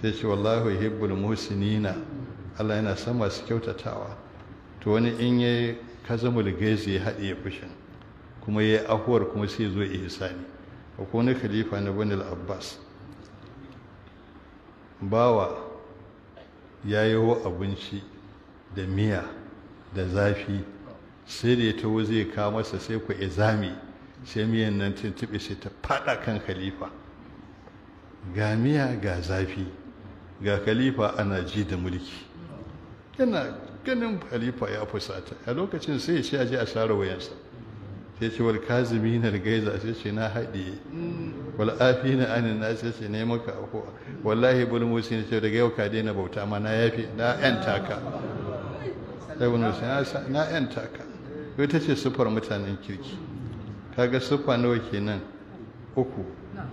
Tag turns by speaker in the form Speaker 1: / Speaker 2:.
Speaker 1: sai ce wallahu yuhibbul muhsinina Allah yana son masu kyautatawa to wani in yayi kazamul gaizi ya haɗe fushin kuma yayi ahuwar kuma sai zo ihsani ko wani khalifa na Bani abbas bawa ya yi abinci da miya da zafi sai da ya taho zai kawo masa sai ku izami sai miyan nan tuntuɓe sai ta faɗa kan khalifa ga miya ga zafi ga khalifa ana ji da mulki yana ganin khalifa ya fusata a lokacin sai ya ce aje a share wayansa sai ce wal kazimi na gaiza sai ce na haɗe wal afi na anin na sai ce ne maka afuwa wallahi bul musi ne ce daga yau ka daina bauta ma na yafi na yan taka sai wani musi na yan taka ita ce siffar mutanen kirki kaga siffa nawa kenan uku